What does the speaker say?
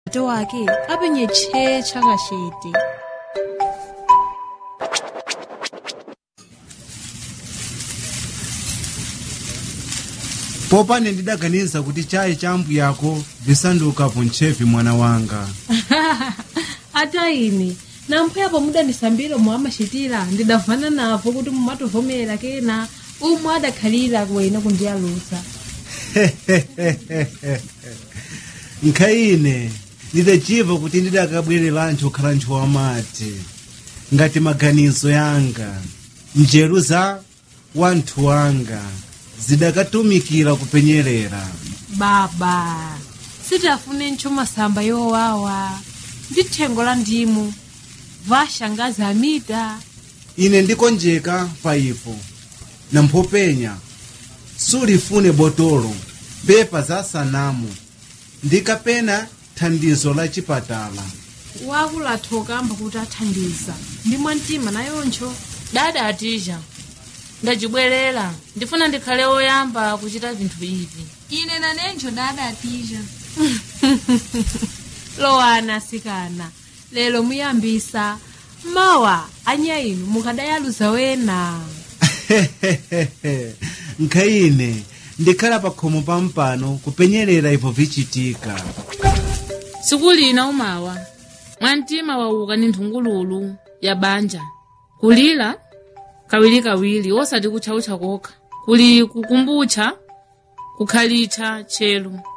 tate wake apenye tchee chakachete popane ndidaganiza kuti chayi cha mbu yako visanduka pontchevi mwana wanga ata ine namphepo mudanisambira omwe amachitira ndidavana navo kuti mumatovomera kena umwe adakhalira kuwena kundiyalusa nkhayine ndidachiva kuti ndidakabwererancho kukhala nthu wamati ngati maganizo yanga njeru za wanthu wanga zidakatumikira kupenyerera baba sitafune ntcho masamba yowawa ndi thengo la ndimu vashangazi amita ine ndikonjeka pa ipo na mphopenya sulifune botolo pepa za sanamu ndi kapena thandizo la chipatala wakulathoka amba kuti athandiza ndi mwamtima nayoncho dada atija ndacibwerera ndifuna ndikhale woyamba kuchita vinthu ivi ine nanenjo dada atija lowana asikana lero muyambisa mawa anya inu mukadayaluza wena nkhayine ndikhala pa khomo pampano kupenyerera ipo vichitika siku lina umawa mwamtima wauka ni nthungululu ya banja kulira kawirikawiri osati kutchautcha kokha kuli kukumbutcha kukhalitcha tchelu